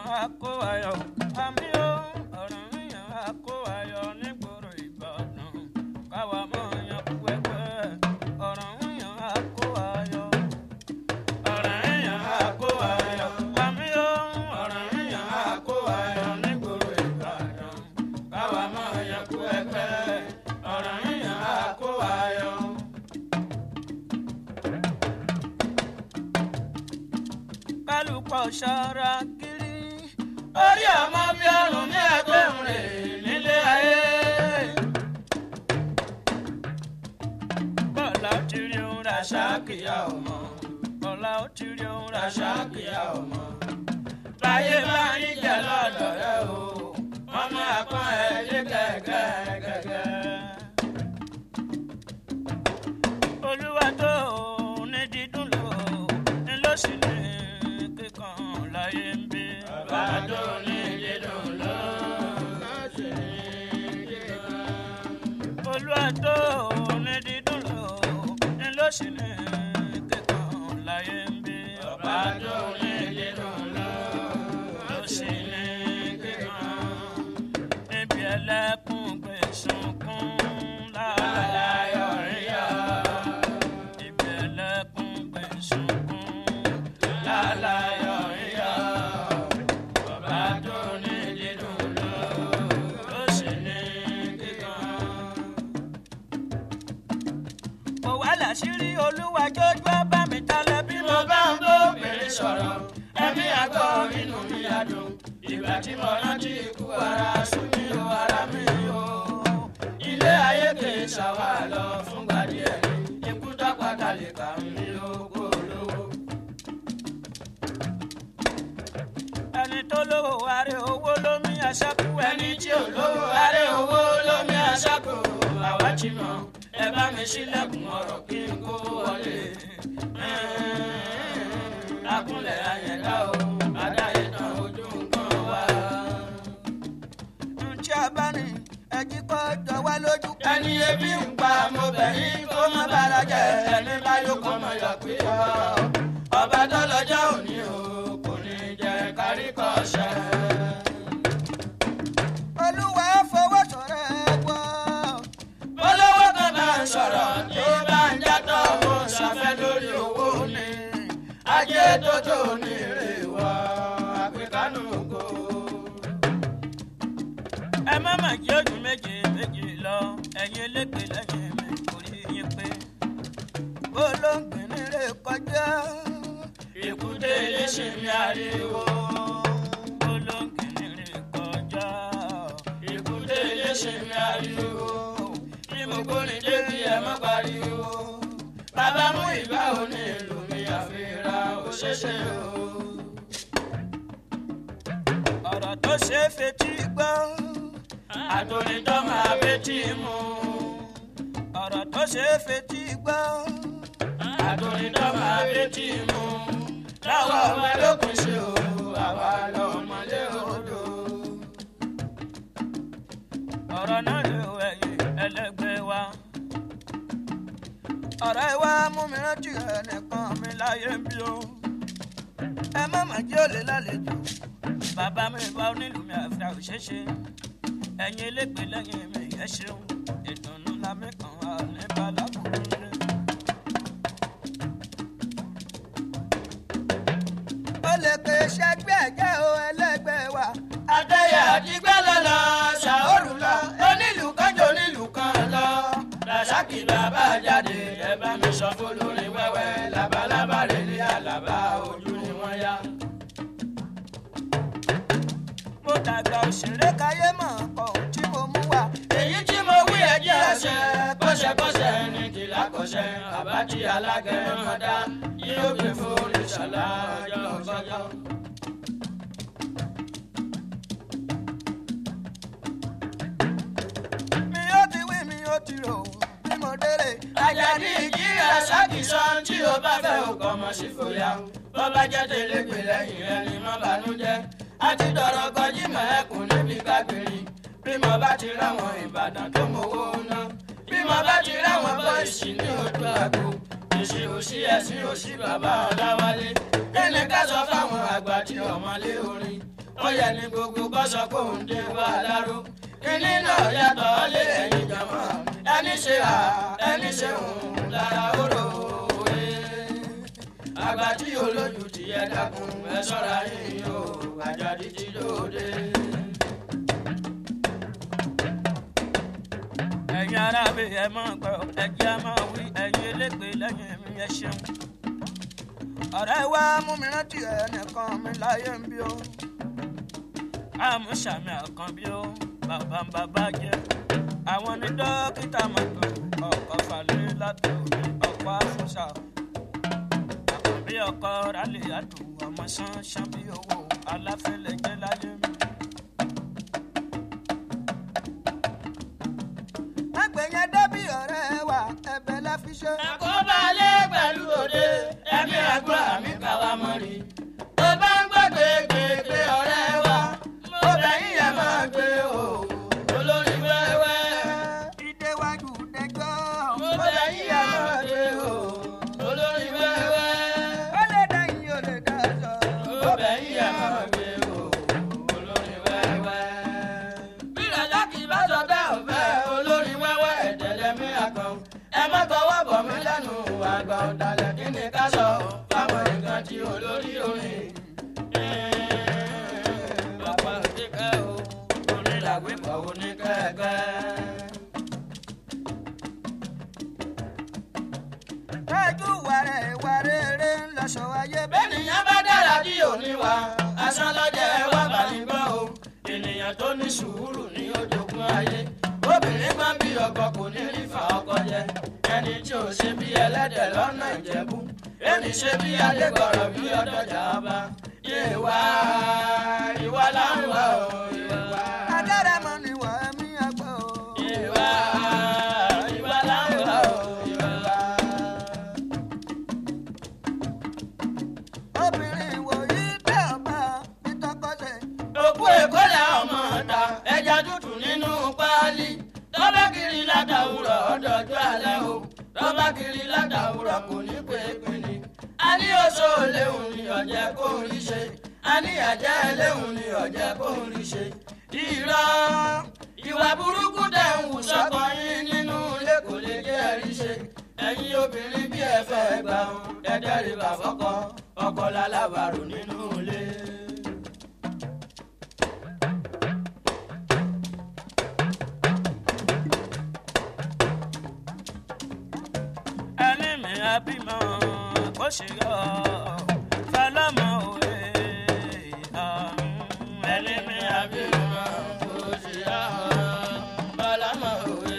á kó ayọ̀ àmì ó ọ̀rọ̀ yíyan á kó ayọ̀ nígboro ìbàdàn káwa mọ̀ yan kú ẹgbẹ́ ọ̀rọ̀ yíyan á kó ayọ̀ ọ̀rọ̀ yíyan á kó ayọ̀ àmì ó ọ̀rọ̀ yíyan á kó ayọ̀ nígboro ìbàdàn káwa mọ̀ yan kú ẹgbẹ́ ọ̀rọ̀ yíyan á kó ayọ̀. kálukọ̀ ṣọ́ra kiri. orí ọmọ bí ọrùn ní ẹgbẹ́ rẹ̀ nílé ayé. bọ́lá ó ti rí ohun ra ṣáàkìyà ọmọ. bọ́lá ó ti rí ohun ra ṣáàkìyà ọmọ. láyé bá ń jẹ lọ́dọ̀ rẹ o wọ́n máa pọ́n ẹ lé gẹ́gẹ́. olúwa tó ní dídùn lò ní ló sì ní kíkan láyé ń bí. bàbá tó ní dídùn lò ló sì ní kíkan. olúwa tó ní dídùn lò ní ló sì ní kíkan láyé ń bí. bàbá tó ní dídùn lò ló sì ní kíkan. níbi ẹlẹ́kùn gbé sunkún láàláyọ̀ rí yá ìbẹ̀lẹ̀kùn gbé sunkún láláyọ̀ ríyọ̀ bàbá tó ní dídùn lọ ló sì ní kíkan. mo wá láṣìírí olúwa jójú bá mi tálẹ̀ bí mo bá ń bó obìnrin sọ̀rọ̀ ẹ̀mí àgọ́ inú mi adùn ìgbà tí mo rántí ikú ara sùn mí o ara mi o ilé ayé kì í ṣàwà lọ fúngbà díẹ̀ ní ikú dápàdà lè kà mí lóko lówó. ẹni tó lówó aré owó lómi aṣáku ẹni tí ò lówó aré owó lómi aṣáku àwa ti mọ ẹ bá mi ṣílẹ̀kùn ọ̀rọ̀ kí n kó wọlé. akúnlẹ̀ ayẹ̀dá o adáyé tán ojú nǹkan wá. ǹjẹ́ abáni ẹjí kọ́ jọ wá lójú. ẹni ebi ń pa mo bẹ̀ yín kó má bára jẹ ẹni bá yóò kọ́ mọ̀ yọ̀ pé ọ. ọba tó lọ́jọ́ òní o kò ní jẹ́ kárí kọ́ ṣẹ́. olúwa fọwọ́ sọ̀rọ̀ ẹ wọ́. olówó kan bá ń sọ̀rọ̀ tí bá ń játọ̀ mo ṣàfẹ́ lórí owó ni. ajé tó tó ní èrè wá àpèkánú kò ẹ má mà jẹ́ ojú méje méje lọ ẹ̀yin elégbè lẹ́yìn mi kò rí yín pé olóńgbìn rè kọjá èkúté léṣe mi ariwo olóńgbìn rè kọjá èkúté léṣe mi ariwo bí mo gbórin débi ẹ má pariwo bàbá mú ìbá òní ìlú mi àfihàn òṣèṣe o ọ̀rọ̀ tó ṣe é fetí gbọ́ àtòrìntọ́ máa fetí mu. ọ̀rọ̀ tó ṣe é fetí gbọ́ àtòrìntọ́ máa fetí mu. láwọn ọmọ ẹlòkùn ṣe o àwa lọ́mọlé odò. ọ̀rọ̀ náà lè wọ ẹ̀yìn ẹlẹgbẹ́ wa. ọ̀rọ̀ ẹ wá mú mi rántí ẹnìkan mi láyé bí o. ẹ má mà jẹ́ òlé lálejò bàbá mi bá onílù mi àfẹ́ òṣèṣe ẹ̀yin elégbè lẹ́yìn mi ẹ ṣeun ìdùnnú la mi kàn wá ní balábùrú rẹ. ó lè pè ṣẹgbẹ́ ẹ̀jẹ̀ o ẹlẹ́gbẹ́ wa. adéyà àdìgbẹ́ lọ́lọ́ ṣàórù lọ onílù kánjọ onílù kan lọ. rasaki bàbá jáde ẹ bá mi sọ fún lórí wẹ́wẹ́ labalábá rẹ̀ ní àlàbà ojú ni wọ́n yá mo dàgbà òṣèré káyé mọ̀ kọ́ tí mo mú wá. èyí tí mo wí ẹjẹ́ ẹsẹ̀ kọ́ṣẹ́kọ́ṣẹ́ ní kìlá kọ́ṣẹ́ àbájí alágẹ̀mọ́dá yóò gbé fún ìṣọ̀lá ọjọ́ ọjọ́. mi ó ti wí mi ó ti rò bí mo délé. àjàdí ìjírà ṣàkíṣan tí o bá fẹ́ òkò ọmọ sí fòyà bó bá jẹ́ tẹ̀lé pè lẹ́yìn rẹ̀ ni mo bànújẹ́ àti dọ̀rọ̀ kọjí mẹ́ẹ̀kùn níbi kágbèrè bí mo bá ti ráwọn ìbàdàn tó mowó ná bí mo bá ti ráwọn bọ́ìsì ní ojú àgbo ìṣe òṣì ẹ̀sìn òṣì bàbá ọ̀làwálé kíni ká sọ fáwọn àgbà tí ọmọlé orin ó yẹ ní gbogbo kọ́sọ́ kó ń dé wá láró kíní náà yàtọ̀ lé ẹ̀yìn jọmọ́ ẹni ṣe à ẹni ṣe òun lára oró òwe àgbà tí olójú ti yẹ dákun ẹ ṣọ́ra yín o àjàdí ti lóde. ẹ̀yin ará mi ẹ máa gbọ́ ẹ̀jẹ̀ á máa wí ẹ̀yin elégbè lẹ́yìn mi ẹ ṣeun. ọ̀rẹ́ wa mú mi rántí ẹnìkan mi láyé ń bí o. àmúṣàmì àkànbí o bàbá ń bàbá jẹ. àwọn ní dókítà mọ́tò ọkọ̀ falẹ̀ látò mi ọkọ̀ àfúnṣà. àkànbí ọkọ̀ rálẹ̀ àdùn ọmọ sán sán bí owó aláfẹ́lẹ́ jẹ́ láyé mi. àgbẹ̀yẹn débí ọ̀rẹ́ wa ẹ̀bẹ̀ la fi ṣe. àkóbálẹ̀ pẹ̀lú òde ẹ̀mí àgbà mi kà wá mọ́ rí. tó bá ń gbọ́ gbégbégbé ọ̀rẹ́ wa mo bẹ̀yìn ẹ̀ máa gbé o olórí wẹ́wẹ́. ìdéwájú dẹjọ́. mo bẹ̀yìn ẹ̀ máa gbé o olórí wẹ́wẹ́. ó lè dẹ́yìn ó lè dájọ́. mo bẹ̀yìn ẹ̀ máa gbé o olórí wẹ́wẹ́. bí ìrẹ̀lẹ̀ kì í bá sọ bẹ́ẹ̀ ò fẹ́ olórí wẹ́wẹ́ ẹ̀dẹ̀lẹ́mí àkàn ẹ má tọwọ́ bọ̀ mí lẹ́nu àgbà ọ̀dàlẹ̀ kí ni ká sọ fáwọn nǹkan tí olórí orin. bàbá òdìkẹ́ o onílàgbé kọ̀ oníkẹ́kẹ́. ẹjú wàrẹ̀ wàrẹ̀ eré ń lọ sọ ayé bẹ́ẹ̀. bẹ́ẹ̀nìyàn bá dára bí òní wa asán lọ́jọ́ ẹ wá bá ní gbọ́ o ènìyàn tó ní sùúrù ní ojoogun ayé obìnrin máa ń bí ọkọ kò ní rí fa ọkọ jẹ ẹni tí ò ṣe bí ẹlẹ́dẹ̀ lọ́nà ìjẹ̀bú ẹni ṣe bí adégbọ̀rọ̀ bí ọdọjà bá ìwà ìwà láǹwà o ìwà adáramọ ni wà á mí àgbọ̀ o. ìwà ìwà láǹwà o ìwà. obìnrin wòyí tẹ ọba ìtọkọsẹ. òkú èkó lẹ ọmọ ta ẹja tútù nínú páálí tọ́ba kiri látàwùrọ̀ ọ̀dọ̀jọ́ alẹ́ o tọ́ba kiri látàwùrọ̀ kò ní pé pinni. a ní oṣó léhùn ni ọ̀jẹ̀ kò ń rí ṣe a ní àjẹ́ léhùn ni ọ̀jẹ̀ kò ń rí ṣe. irọ́ ìwà burúkú tẹ̀ ń wù sọ́kọ yín nínú ilé kò lè jẹ́ ẹ̀rí ṣe. ẹ̀yin obìnrin bí ẹ fẹ́ gbà ń dẹ́dẹ́ rí bàfọ́kọ ọkọ lálábàárò nínú ilé. ẹni mi abímọ kó ṣe yọ fẹlẹmọ òwe ẹni mi abímọ kó ṣe yọ fẹlẹmọ òwe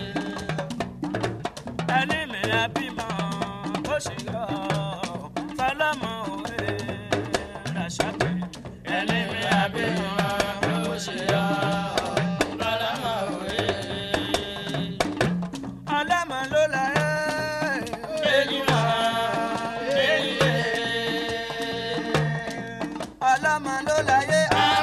ẹni mi abímọ kó ṣe yọ fẹlẹmọ òwe làṣàkè ẹni mi abímọ kó ṣe yọ fẹlẹmọ òwe ọlọ́mọ ló la ẹ́. ọlọ́mọ ló la yé.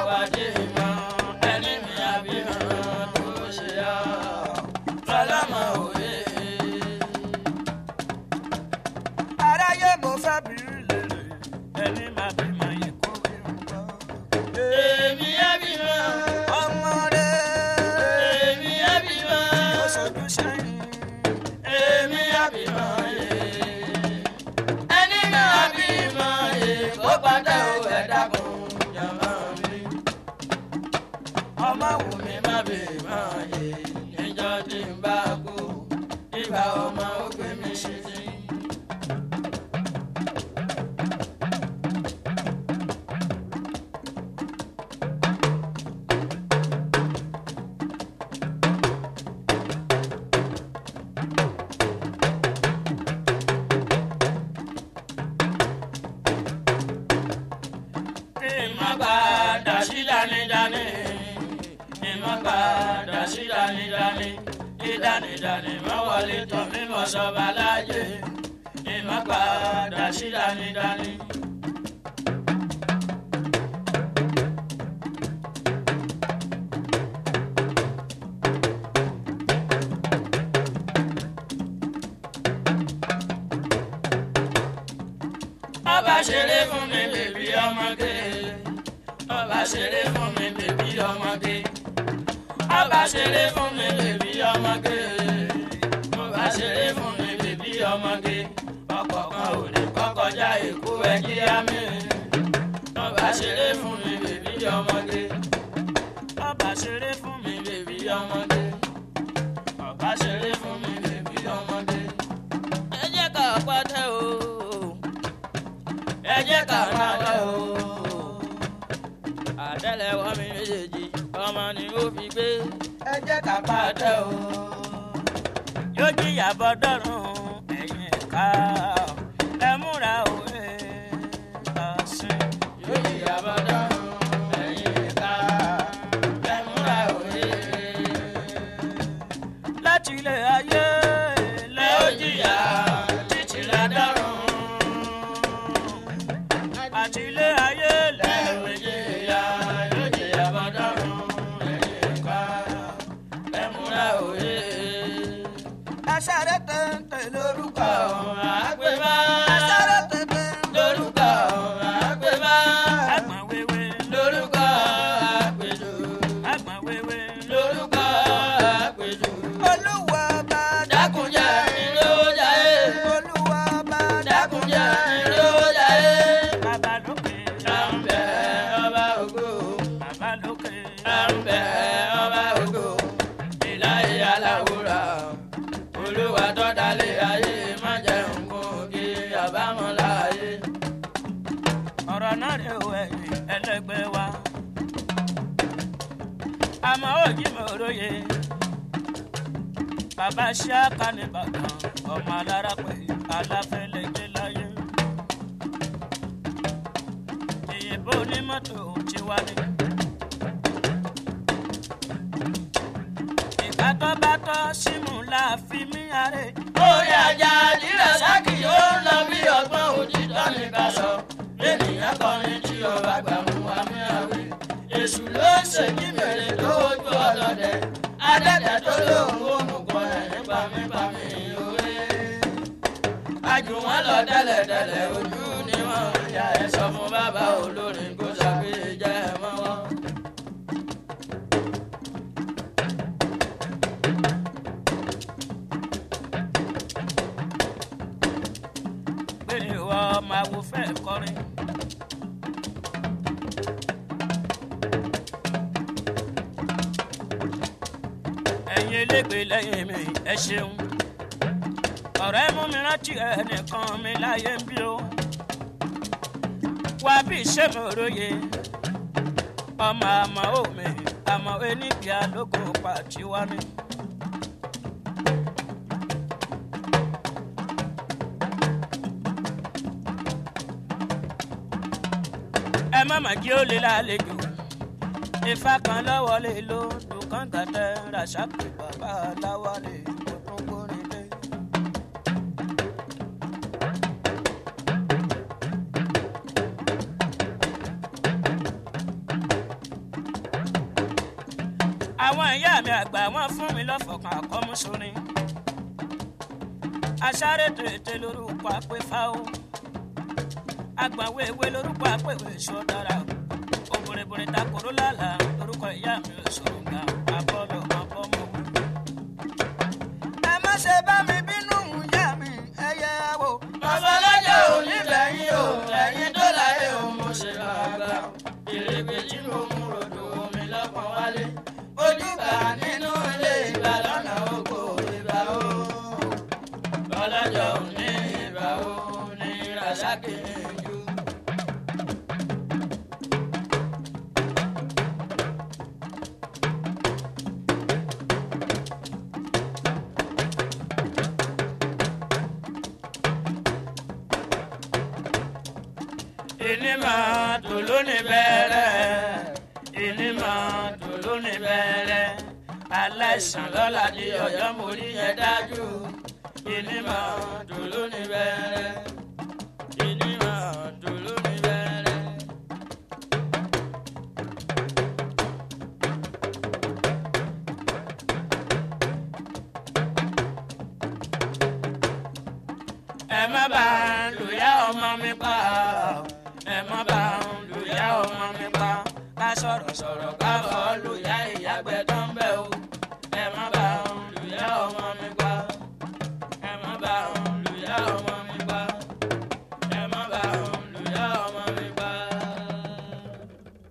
aráyé mo fẹ́ bìrì lèrè. ọmọ rẹ̀ ó ṣojú sẹ́yìn. ọmọ wù mí má bè má yé níjọ́ tí ń bá kú ìgbà ọmọ ó gbé mi ṣe sí. ìmọ̀gbàdà sí dánidání ìmọ̀gbàdà sí dánidání dídánidání mọ́wọlé tán mímọ́ sọ́ba láàyè ìmọ̀gbàdà sí dánidání. ọba ṣeré fún mi bèbí ọmọge ọba ṣeré fún mi bèbí ọmọge. ọba ṣeré fún mi bèbí ọmọge. ọba ṣeré fún mi bèbí ọmọge. ọkọ̀ kan ò lè kọ́kọ́já èkó ẹjí àmì. ọba ṣeré fún mi bèbí ọmọge. ọba ṣeré fún mi bèbí ọmọge. ọba ṣeré fún mi bèbí ọmọge. ẹ jẹ́ ká pàtẹ́ o ẹ jẹ́ ká pàtẹ́ o àtẹ́lẹwọ́ mi méjèèjì ọmọ ni ó fi gbé ẹ jẹ́ ká pàtẹ́ o. yóò jìyà bọ́dọ̀rùn ẹ̀yìn ẹ̀ka ẹ múra òwe ọ̀sìn. yóò jìyà bọ́dọ̀rùn ẹ̀yìn ẹ̀ka ẹ múra òwe. láti ilé ayé lẹ́ ó jìyà títí ládọ́rùn àti ilé ayé lẹ́ẹ̀mí jìyà yóò jìyà bọ́dọ̀rùn ẹ̀yìn ẹ̀ka ẹ múra òwe. ẹ sáré tẹ̀ǹtẹ̀ lórúkọ. Lórúkọ àgbẹ̀bá. ẹ sáré tẹ̀ǹtẹ̀ Lórúkọ àgbẹ̀bá. Àgbọ̀n wéwé. Lórúkọ àgbẹ̀jọ. Àgbọ̀n wéwé. Lórúkọ àgbẹ̀jọ. olúwa bá Dákunjà ìlójà ẹ̀. olúwa bá Dákunjà ìlójà ẹ̀. Bàbá lókè. Àǹbẹ̀ ọba ògo. Bàbá lókè. Àǹbẹ̀ ọba ògo. Ìláyé aláwòrán olúwa tó dalẹ̀ ayé má jẹun kó kí àbámọ̀ láàyè. ọ̀rọ̀ náà rè o ẹ̀yìn ẹlẹ́gbẹ́ wa. àmọ́ òjì mi ò róye. bàbá ṣáàkà ní bàdàn ọmọ alára pé aláfẹ́lẹ́gbẹ́ láyé. ìyìnbó onímọ́tò ti wá ní. ìbátọ́bátọ́ símù la fi mí aré. orí ajá àdìrẹ sákì yóò lọ bí ọgbọ́n òjijọ́ ní ká sọ. ènìyàn kọrin tí ọba gbà mú wa mí àwẹ̀. èṣù ló ń ṣèjì mèrè tó ojú ọlọ́dẹ. adẹ́dẹ́ tó lóun ó mú kọ́ ẹ̀ nípa mi pa mi òwe. àjù wọn lọ tẹ́lẹ̀tẹ́lẹ̀ ojú ni wọ́n ń ya ẹ̀ sọ fún bàbá olórin kó ṣàgbéjẹ́ ẹ̀ mọ́ wọn. pé ìwọ máa wo fẹ́ kọrin. ẹ̀yin elégbè lẹ́yìn mi ẹ ṣeun. ọ̀rẹ́ mú mi rántí ẹnìkan mi láyé ń bí o. wá bí iṣẹ́ mi róye. ọmọ àmọ́ òmì àmọ́ eníbi alógo pàtí wá ní. ẹ má mà jí ó lé lálejò ifá kan lọ́wọ́ lè lo dùkán gàtẹ́ ràṣàkì bàbá aláwa lè kó tó gbórin dé. àwọn ìyá mi àgbà wọn fún mi lọ́fọ̀kan àkọ́músórin aṣáré tètè lórúkọ àpéfáwọ́ agbàwé ewé lórúkọ àpèwé sọdára òbòrèbòrè takoro lálá lórúkọ ìyá mi ò sọ̀rọ̀ ga abọ́lọ̀ abọ́mọ. ẹ má ṣe bá mi bínú ìyá mi ẹ yẹ wò. babalájà ò ní bẹ̀yìn o ẹ̀yìn tó láyé o mo ṣe bàbá ìrègbè tí mo mú rodò omi lọ́pọ̀ wálé ojúbà nínú ilé ìgbà lọ́nà oko ìgbà o babalájà ò ní ìgbà o ní rasaki ju. ìní máa tó lónìí bẹ̀rẹ̀ ìní máa tó lónìí bẹ̀rẹ̀ aláìsàn lọ́la di ọ̀yọ́ mo rí yẹn dájú ìní máa tó lónìí bẹ̀rẹ̀ ìní máa tó lónìí bẹ̀rẹ̀. ẹ má bá ń lùyà ọmọ mi pa ẹ má bá ń lùyà ọmọ mi pa ká sọ̀rọ̀ sọ̀rọ̀ ká fọ́ lù